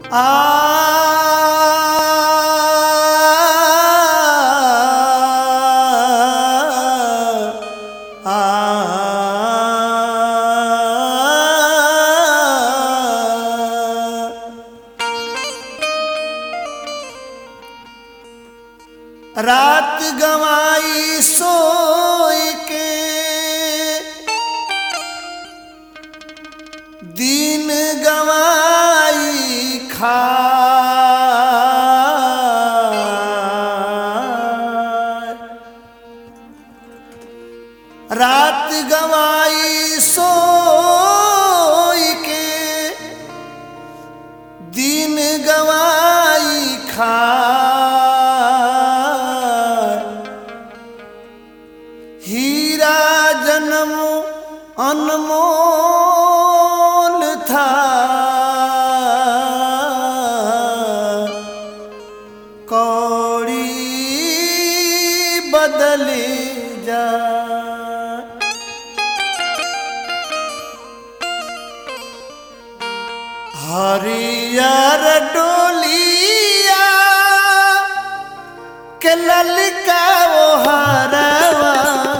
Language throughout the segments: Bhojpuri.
रात गवाई सोई के दिन गवाई खा रात गवाई सोई के दिन गवाई खा हीरा जन्म अनमोल था कौड़ी बदले जा हरियर डोलिया के ललका वो हरवा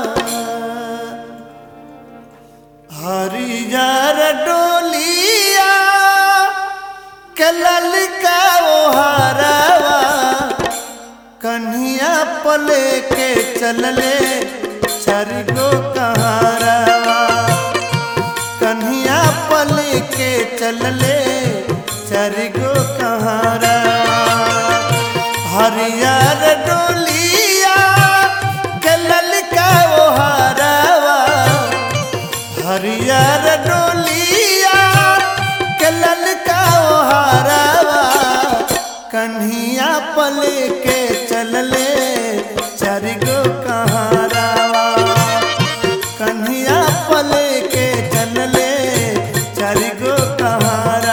हरियर डोलिया के ललका वो हरवा कन्हिया पले के चलले चरगो कहारवा कन्हिया पल के चलले चरगो कहारा हरियर डोलिया गलल का वो हरवा हरियर डोलिया गलल का वो हरवा कन्हिया पल के चलले चरगो कहारवा कन्हिया पल के चलले चरगो कहारवा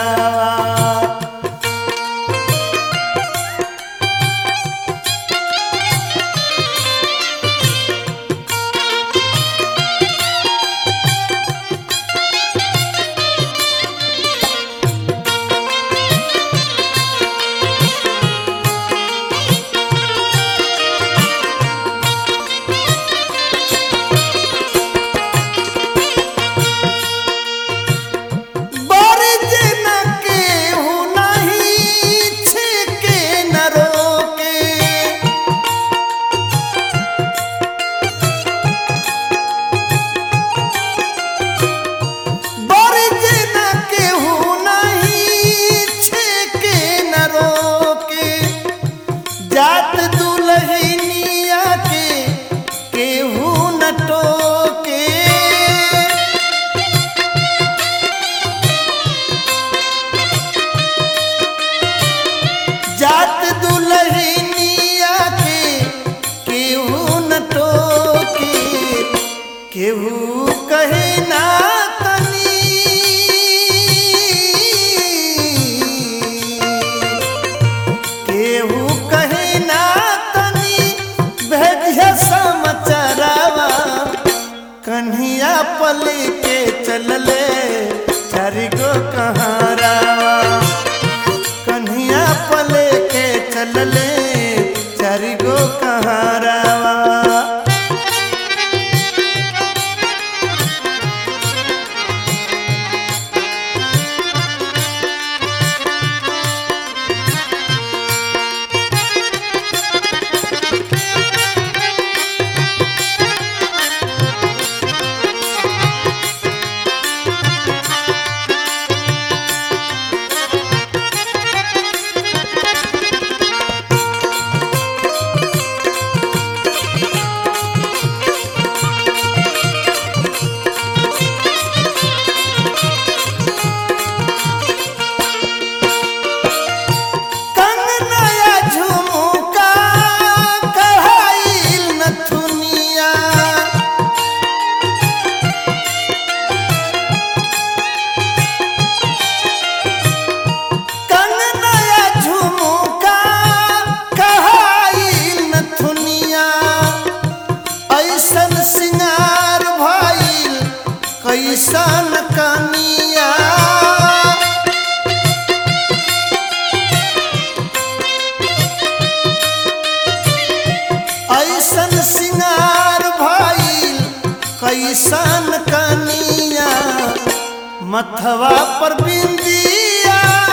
बरज न केहू नहीं छिके न रोके बरज न केहू नहीं छिके न रोके जात दुल्हनिया के केहू न टोके जात दुल्हनिया के केहू न टोके केहू कहे ना तनी केहू कहे ना तनी भेजिया समाचारवा कन्हिया पल के चलले चारिगो कहारावा कन्हिया पल के चलले चारिगो कहारावा कैसन कनिया मथवा पर बिंदिया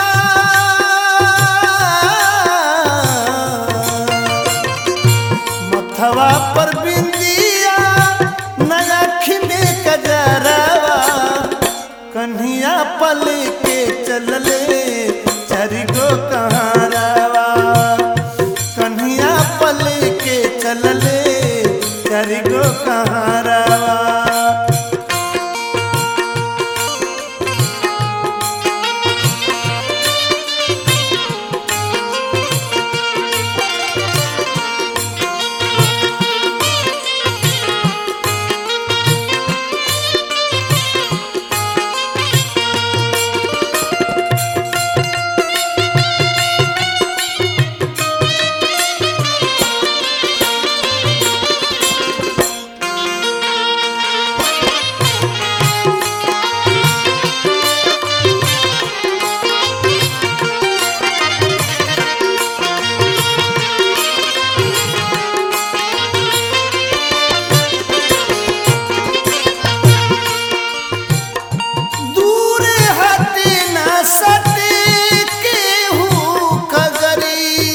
मथवा पर बिंदिया नयाखी में कजरावा कन्हिया पल के चलले चरिगो कहारावा कन्हिया पल के चलले चरिगो कहारावा दूर हटे न सटे केहू कगरी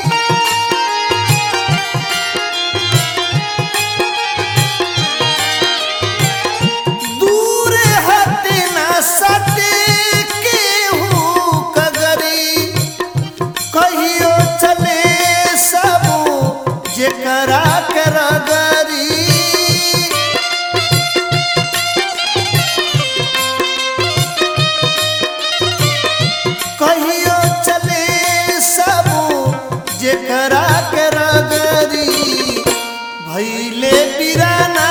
दूर हटे न सटे केहू कगरी कहियो चले सब जेकरा के रगरी कहियो चले सब जेकरा के रगरी भैले बिराना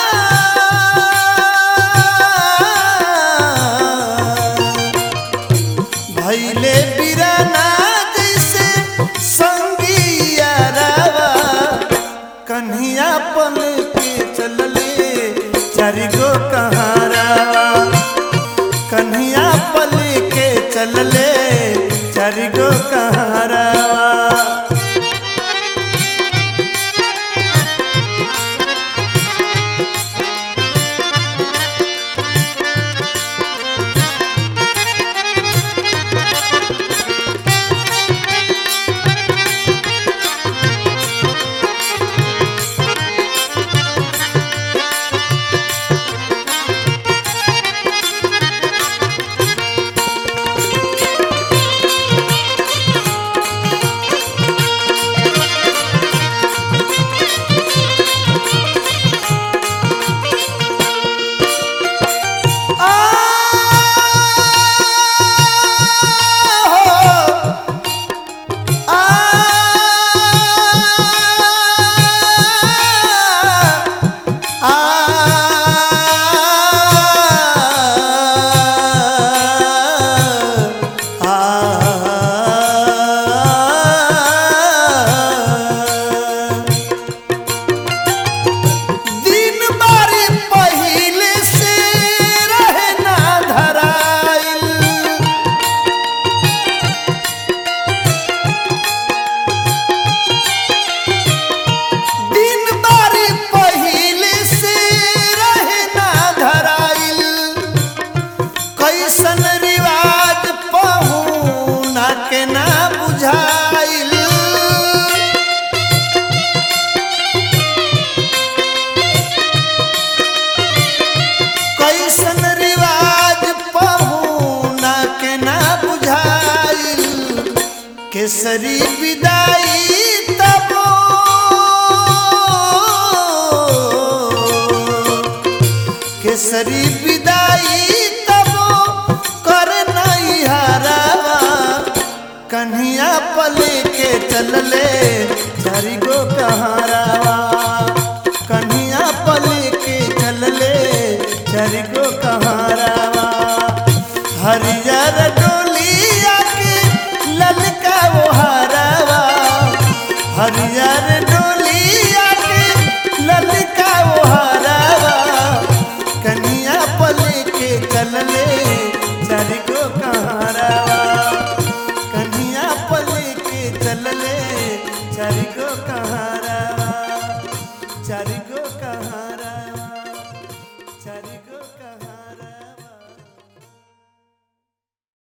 भैले बिराना जैसे संगिया रावा कन्हिया पल के चलले चारिगो कहारावा कन्हिया पल के चलले चारिगो कहारावा दिन बारी पहिले से रहे ना धराइल दिन बारी पहिले से रहे ना धराइल कैसन रिवाज पहुना के ना बुझाइल कैसन रिवाज पहुना के ना बुझाइल केसरी विदाई तबो केसरी विदाई तबो कर नहीं हरावा कन्हिया पल के चलले चारी गो कहारावा कन्हिया पल के चलले चारी गो कहारावा हरियर डोलिया के ललका वो हरावा हरियर डोलिया के ललका वो हरावा कन्हिया पल के चलले चारी गो कहारावा कन्हिया पल के चलले चारी गो कहारावा